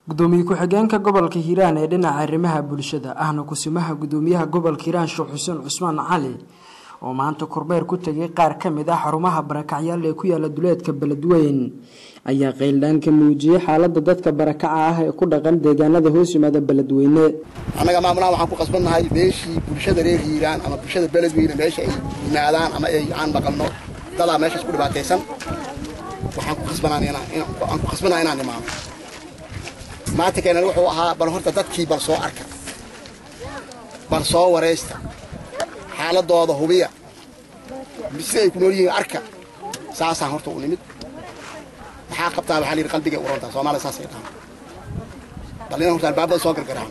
gudoomiye ku-xigeenka gobolka hiiraan ee dhinaca arrimaha bulshada ahna kusimaha gudoomiyaha gobolka hiiraan sheekh xuseen cusmaan cali oo maanta kormeer ku tegay qaar ka mid ah xarumaha barakacyaal ee ku yaala duleedka beledweyn ayaa qayldhaan ka muujiyey xaalada dadka barakaca ah ee ku dhaqan deegaanada hoos yimaada beledweyne annaga maamulaha waxaan ku qasbannahay meeshii bulshada reer hiiraan ama bulshada beledweyne meesha ay yimaadaan ama ay aan maqalno dadaa meeshaas ku dhibaataysan waxaan ku khasbanaa inaan imaano maanta keenan wuxuu ahaa bal horta dadkii bal soo arka bal soo waraysta xaaladooda hubiya sida ay ku nool yihiin arka saasaan horta u nimid maxaa qabtaa waxaa layidhi qalbigay u rontaa soomaaliya saasay dhahan bal inaan horta albaabada soo gargaraan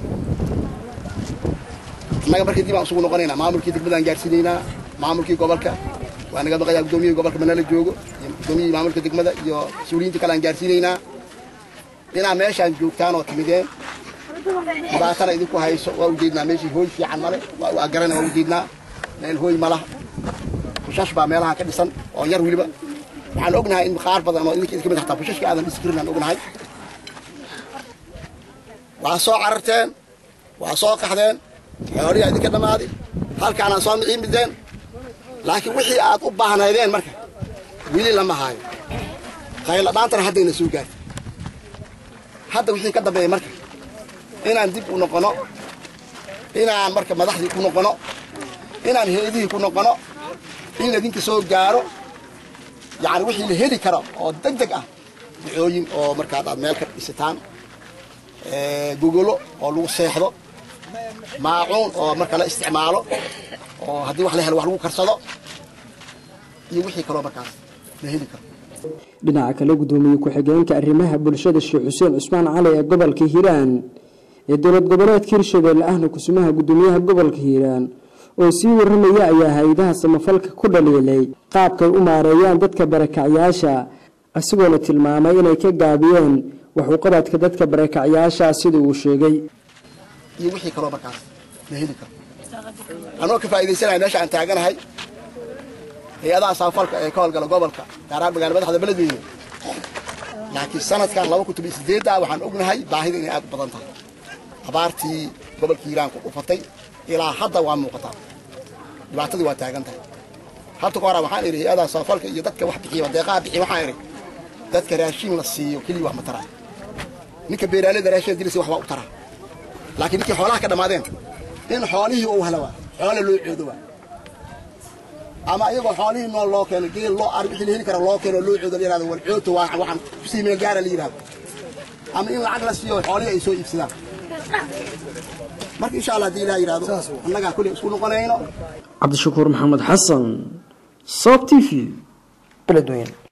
annaga markii dib aan isugu noqonaynaa maamulkii degmadaan gaarsiinaynaa maamulkii gobolka waa naga maqayaa gudoomiyihii gobolka manala joogo iyo gudoomiyihii maamulka degmada iyo mas-uuliyiinta kale aan gaarsiinaynaa inaa meeshaan joogtaan oo timideen dhibaatana idinku hayso waa ujeednaa meeshii hooy fiican male waa garana waa ujeednaa meel hooy malaha bushash baa meelaha ka dhisan oo yar weliba waxaan ognahay in qaar badan oo idinka idinka mid hataa bushashka aadan dhisi karin aan ognahay waa soo cararteen waa soo qaxdeen xooliyaa idinka dhammaaday halkaanaan soo miciimideen laakiin wixii aad u baahnaydeen marka weli lama haayo qayla dhaantana haddayna soo gaartay hadda wixii ka dambeeya marka inaan dib u noqono inaan marka madaxdii ku noqono inaan heedihii ku noqono in ladinka soo gaaro yacni wixii la heli karo oo deg deg ah ducooyin oo markaad aad meel ka dhisitaan gogolo oo lagu seexdo maacuun oo marka la isticmaalo oo haddii wax la helo wax lagu karsado iyo wixii kaloo markaas la heli karo dhinaca kale gudoomiye ku-xigeenka arrimaha bulshada sheekh xuseen cusmaan cali ee gobolka hiiraan ee dowlad goboleedka hirshabelle ahna kusumaha gudoomiyaha gobolka hiiraan oo sii waramaya ayaa hay-adaha samafalka ku dhaliilay qaabkay u maareeyaan dadka barakacyaasha isagoona tilmaamay inay ka gaabiyeen wax uqabadka dadka barakacyaasha sida uu sheegay iyo wixii kaloo markaas la heli karo anoo ka faa'iidaysanaya meesha aan taaganahay hay-adaha samafalka ee ka howlgala gobolka gaaraan magaala madaxda beledweyne laakiin sanadkan laba kun toban sideedda waxaan ognahay baahida inay aad u badan tahay abaartii gobolka hiiraan ku dhufatay ilaa hadda waa muuqataa dhibaatadii waa taagan tahay habta ka hora waxaan idhi hay-adaha samafalka iyo dadka wax bixiya deeqaha bixiya waxaan idhi dadka raashin la siiyo keliya wax ma taraa ninka beeraaleyda raashin dilisa wax waa u taraa laakiin ninkii xoolaha ka dhammaadeen in xoolihii uu hela waa xoole loo coodo waa ama iyagoo xoolihii nool loo keeno geel loo ari wixii la heli kara loo keeno loo coodo la yihahdo wal cooto waa waxaan kusii meel gaara la yihahdo ama in lacag la siiyo xoolihii ay soo iibsadaan marka insha allah haddii ilaah yidhahdo annagaa kulli isku noqonayno cabdishakuur maxamed xasan sob t v beledweyne